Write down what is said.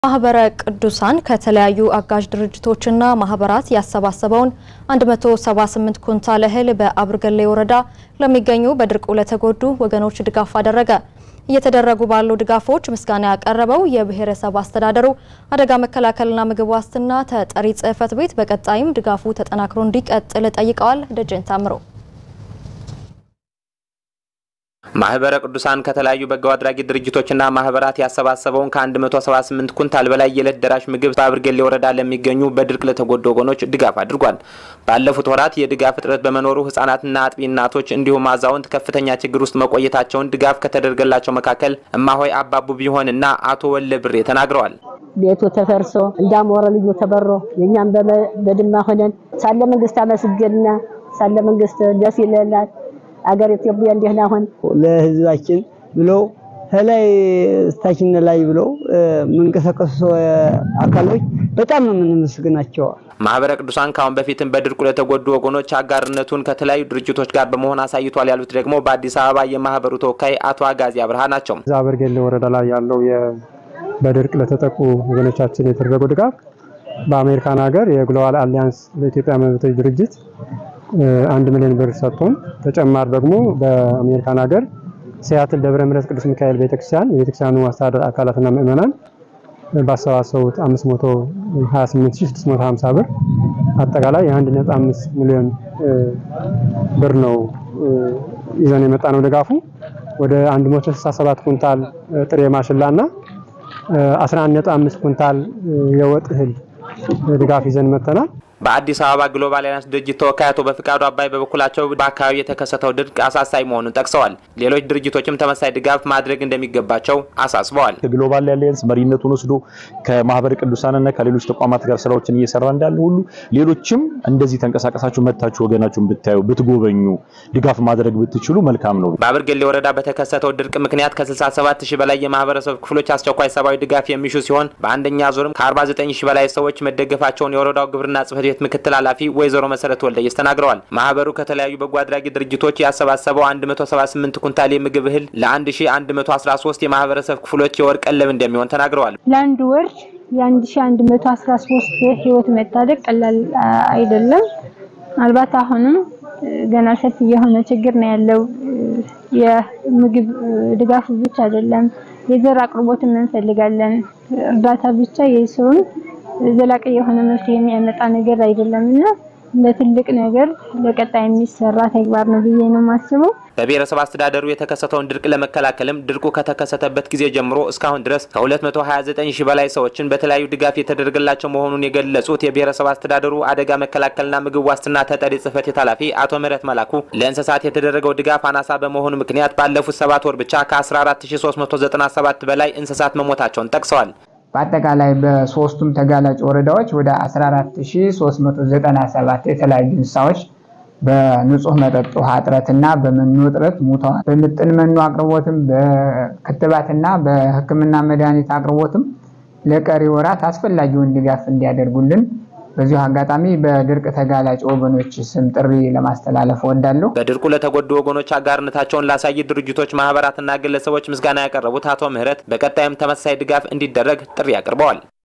ማህበረ ቅዱሳን ከተለያዩ አጋዥ ድርጅቶችና ማህበራት ያሰባሰበውን 178 ኩንታል እህል በአብርገሌ ወረዳ ለሚገኙ በድርቁ ለተጎዱ ወገኖች ድጋፍ አደረገ። እየተደረጉ ባሉ ድጋፎች ምስጋና ያቀረበው የብሔረሰብ አስተዳደሩ አደጋ መከላከልና ምግብ ዋስትና ተጠሪ ጽሕፈት ቤት በቀጣይም ድጋፉ ተጠናክሮ እንዲቀጥል ጠይቀዋል። ደጀን ታምሮ ማህበረ ቅዱሳን ከተለያዩ በጎ አድራጊ ድርጅቶችና ማህበራት ያሰባሰበውን ከ178 ኩንታል በላይ የዕለት ደራሽ ምግብ በአብርገሌ ወረዳ ለሚገኙ በድርቅ ለተጎዱ ወገኖች ድጋፍ አድርጓል። ባለፉት ወራት የድጋፍ እጥረት በመኖሩ ህጻናትና አጥቢ እናቶች እንዲሁም አዛውንት ከፍተኛ ችግር ውስጥ መቆየታቸውን ድጋፍ ከተደረገላቸው መካከል እማሆይ አባቡ ቢሆንና አቶ ወለ ብሬ ተናግረዋል። ቤቱ ተፈርሶ እንዳሞረ ልዩ ተበሮ የኛም በድማ ሆነን ሳለ መንግስት አመስገንና ሳለ መንግስት ደስ ይለናል። አገር ኢትዮጵያ እንዲህ ነው። አሁን ለህዝባችን ብለው ከላይ እስታችን ላይ ብለው መንቀሳቀሱ አካሎች በጣም ነው የምንመስግናቸው። ማህበረ ቅዱሳን ካሁን በፊትም በድርቁ ለተጎዱ ወገኖች አጋርነቱን ከተለያዩ ድርጅቶች ጋር በመሆን አሳይቷል ያሉት ደግሞ በአዲስ አበባ የማህበሩ ተወካይ አቶ አጋዚ አብርሃ ናቸው። እዛ አበርጌሌ ወረዳ ላይ ያለው በድርቅ ለተጠቁ ወገኖቻችን የተደረገው ድጋፍ በአሜሪካን ሀገር የግሎባል አሊያንስ ለኢትዮጵያ መብቶች ድርጅት አንድ ሚሊዮን ብር ሰጥቶን ተጨማሪ ደግሞ በአሜሪካን ሀገር ሲያትል ደብረ ምሕረት ቅዱስ ሚካኤል ቤተክርስቲያን የቤተክርስቲያኑ አስተዳደር አካላትና ምዕመናን ባሰባሰቡት 528650 ብር አጠቃላይ የ1.5 ሚሊዮን ብር ነው ይዘን የመጣ ነው። ድጋፉ ወደ 167 ኩንታል ጥሬ ማሽላና 11.5 ኩንታል የወጥ እህል ድጋፍ ይዘን መጥተናል። በአዲስ አበባ ግሎባል አሊያንስ ድርጅት ተወካይ አቶ በፍቃዱ አባይ በበኩላቸው በአካባቢ የተከሰተው ድርቅ አሳሳቢ መሆኑን ጠቅሰዋል። ሌሎች ድርጅቶችም ተመሳሳይ ድጋፍ ማድረግ እንደሚገባቸው አሳስበዋል። ከግሎባል አሊያንስ መሪነቱን ወስዶ ከማህበረ ቅዱሳንና ከሌሎች ተቋማት ጋር ስራዎችን እየሰራ እንዳለ ሁሉ ሌሎችም እንደዚህ ተንቀሳቀሳችሁ መታችሁ ወገናችሁን ብታዩ ብትጎበኙ፣ ድጋፍ ማድረግ ብትችሉ መልካም ነው። በአብርገሌ ወረዳ በተከሰተው ድርቅ ምክንያት ከ67 ሺህ በላይ የማህበረሰብ ክፍሎች አስቸኳይ ሰብአዊ ድጋፍ የሚሹ ሲሆን በአንደኛ ዙርም ከ49 ሺህ በላይ ሰዎች መደገፋቸውን የወረዳው ግብርና ጽሕፈት ቤት ምክትል ኃላፊ ወይዘሮ መሰረት ወልደየስ ተናግረዋል። ማህበሩ ከተለያዩ በጎ አድራጊ ድርጅቶች ያሰባሰበው 178 ኩንታል የምግብ እህል ለ1113 የማህበረሰብ ክፍሎች የወር ቀለብ እንደሚሆን ተናግረዋል። ለአንድ ወር የ1113 ህይወት መታደግ ቀላል አይደለም። ምናልባት አሁንም ገና ሰፊ የሆነ ችግር ነው ያለው። የምግብ ድጋፍ ብቻ አይደለም፣ የዘር አቅርቦትም እንፈልጋለን። እርዳታ ብቻ የሰውን ዘላቂ የሆነ መፍትሄ የሚያመጣ ነገር አይደለም እና ለትልቅ ነገር ለቀጣይ የሚሰራ ተግባር ነው ብዬ ነው የማስበው። በብሔረሰብ አስተዳደሩ የተከሰተውን ድርቅ ለመከላከልም ድርቁ ከተከሰተበት ጊዜ ጀምሮ እስካሁን ድረስ ከ229 ሺህ በላይ ሰዎችን በተለያዩ ድጋፍ የተደረገላቸው መሆኑን የገለጹት የብሔረሰብ አስተዳደሩ አደጋ መከላከልና ምግብ ዋስትና ተጠሪ ጽሕፈት ቤት ኃላፊ አቶ ምህረት መላኩ ለእንስሳት የተደረገው ድጋፍ አናሳ በመሆኑ ምክንያት ባለፉት ሰባት ወር ብቻ ከ14397 በላይ እንስሳት መሞታቸውን ጠቅሰዋል። በአጠቃላይ በሶስቱም ተጋላጭ ወረዳዎች ወደ 14397 የተለያዩ እንስሳዎች በንጹህ መጠጥ ውሃ እጥረትና በመኖ እጥረት ሙተዋል። በምጥን መኖ አቅርቦትም በክትባትና በሕክምና መድኃኒት አቅርቦትም ለቀሪ ወራት አስፈላጊውን ድጋፍ እንዲያደርጉልን በዚሁ አጋጣሚ በድርቅ ተጋላጭ ወገኖች ስም ጥሪ ለማስተላለፍ እወዳለሁ። በድርቁ ለተጎዱ ወገኖች አጋርነታቸውን ላሳይ ድርጅቶች፣ ማህበራትና ግለሰቦች ምስጋና ያቀረቡት አቶ ምህረት በቀጣይም ተመሳሳይ ድጋፍ እንዲደረግ ጥሪ አቅርበዋል።